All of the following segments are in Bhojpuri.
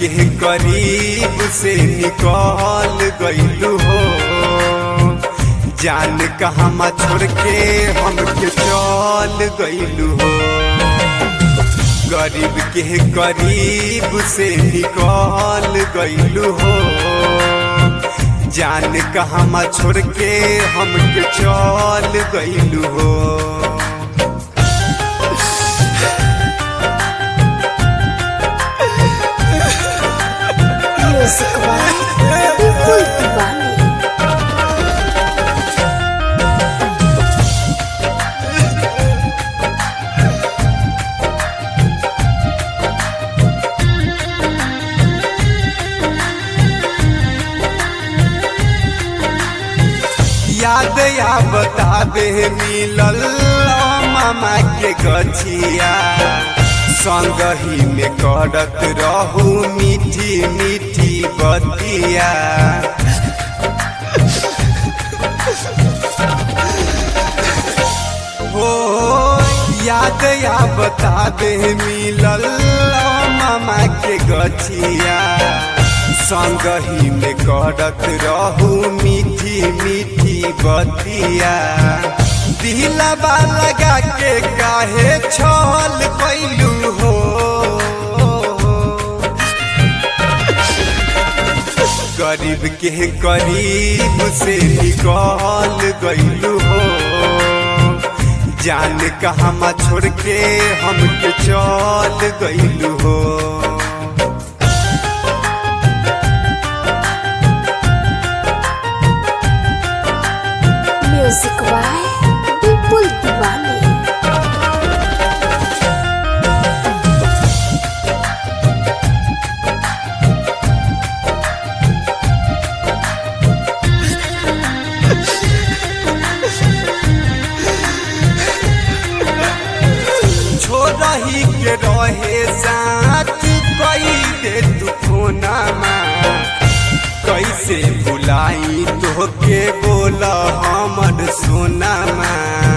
के करीब से निकल गईलू हो जान कहाँ छोड़ के हमके चल गईलू हो गरीब के करीब से निकल गईलू हो जान कहाँ छोड़ के हमके चल गईलू हो म्यूजिक वाले बिल्कुल दीवाने याद या बता दे मिलल मामा के गछिया संग ही में करत रहू मीठी मीठी बतिया हो याद या बता दे मिलल मामा के गछिया संग ही में करत रहू मीठी मीठी बतिया दिलबा लगा के काहे छल कैलू हो गरीब के करीब से निकल गईलू हो जान कहाँ छोड़ के हमके चल गईलू हो म्यूजिक वाले बिल्कुल दीवाने छोड़ही के रहे साथ कई दे तू फोनमा कैसे बुलाई तोहके बोल हमर सोनामा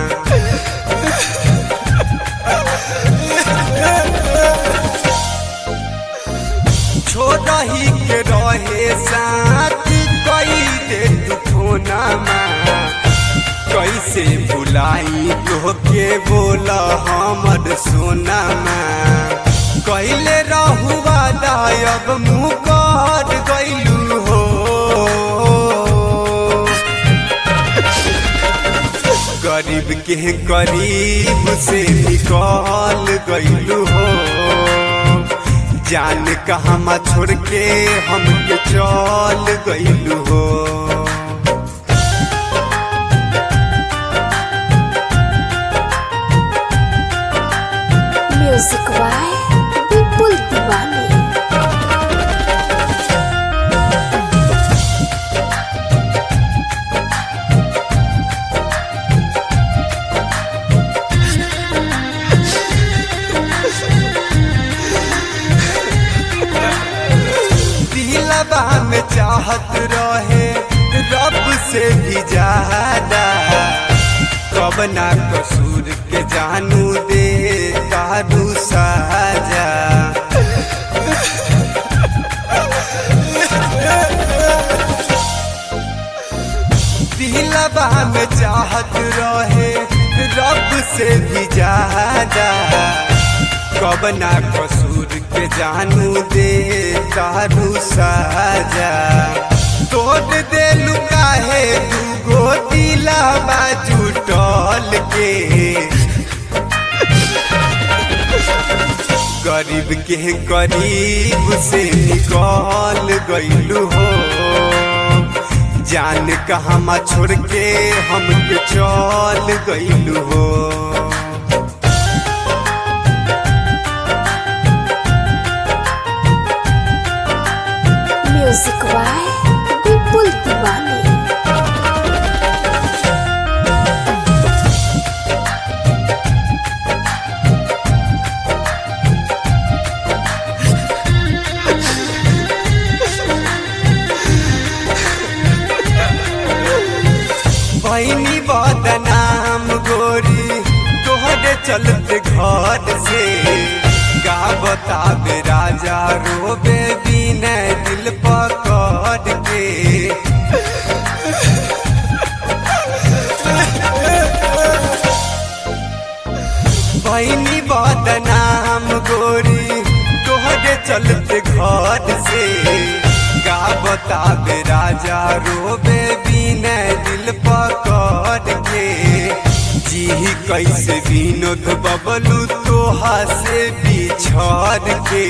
छोड़ही के रहे साथ कई दे तू फोनामा कैसे बुलाई तोहके बोल हमर सोनामा कैले रहुआ दायब मुँह कर गईलू हो गरीब के करीब से निकल गईलू हो जान कहाँ छोड़ के हमके चल गईलू हो म्यूजिक वाले बिल्कुल दीवाने दिलबा में चाहत रहे रब से भी ज्यादा कब ना कसूर के जानू दे दारू साजा दिलबा में चाहत रहे रब से भी ज्यादा कब ना कसूर के जानू दे दारू साजा तोड़ दे लुकाहे दूगो दिला बाजू टल के गरीब के करीब से निकल गईलू हो जान कहाँ छोड़ के हमके चल गईलू हो म्यूजिक वाले बिल्कुल दीवाने बहनी बदनाम गोरी तोहरे चलते घर से का बताबे राजा रोबे भी चलते घर से का बताबे राजा रोबे बिना दिल पकड़ के जी कैसे विनोद बबलू तोहा से बिछड़ के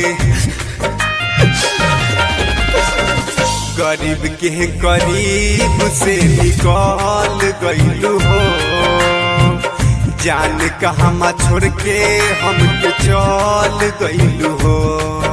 गरीब के करीब से निकल गईलू हो जान कहाँ छोड़ के हमके चल गईलू हो